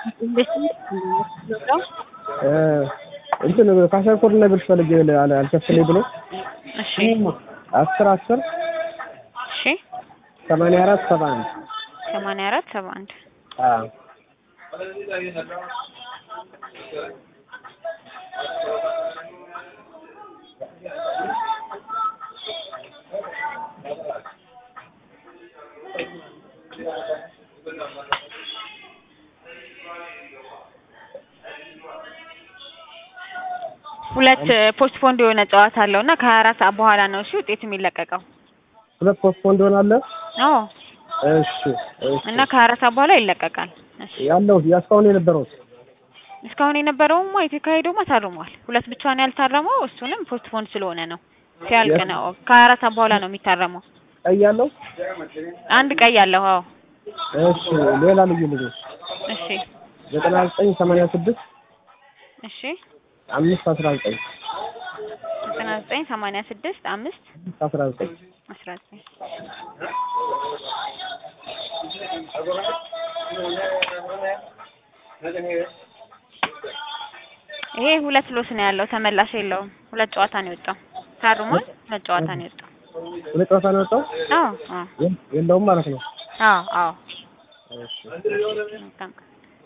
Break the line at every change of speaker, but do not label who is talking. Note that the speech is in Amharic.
እንትን ካሸርኮር እና ብር ፈልጌ አለ አልከፍለኝ ብሎ
እሺ
አስር አስር
እሺ
ሰማንያ አራት ሰባ አንድ
ሰማንያ አራት ሰባ አንድ
አዎ
ሁለት ፖስትፖንድ የሆነ ጨዋታ አለው እና ከሀያ አራት ሰዓት በኋላ ነው እሺ ውጤት የሚለቀቀው።
ሁለት ፖስት እንደሆነ አለ
አዎ
እሺ እሺ
እና ከሀያ አራት ሰዓት በኋላ ይለቀቃል። እሺ
ያለው ያስካሁን የነበረው
እስካሁን የነበረውማ የተካሄደውማ ታርሟል። ሁለት ብቻ ነው ያልታረመው። እሱንም ፖስትፖንድ ስለሆነ ነው ሲያልቅ ነው። ከሀያ አራት ሰዓት በኋላ ነው የሚታረመው።
ቀይ ያለው
አንድ ቀይ አለው። አዎ
እሺ ሌላ ልዩ ልዩ
እሺ
ዘጠና ዘጠኝ ሰማንያ ስድስት
እሺ
አምስት አስራ ዘጠኝ
ዘጠና ዘጠኝ ሰማንያ ስድስት አምስት
አስራ ዘጠኝ
አስራ ዘጠኝ ይሄ ሁለት ሎስ ነው ያለው፣ ተመላሽ የለውም። ሁለት ጨዋታ ነው የወጣው። ታርሟል። ሁለት ጨዋታ ነው የወጣው።
ሁለት ጨዋታ ነው የወጣው
አዎ አዎ
የለውም ማለት ነው
አዎ አዎ
እሺ
መልካም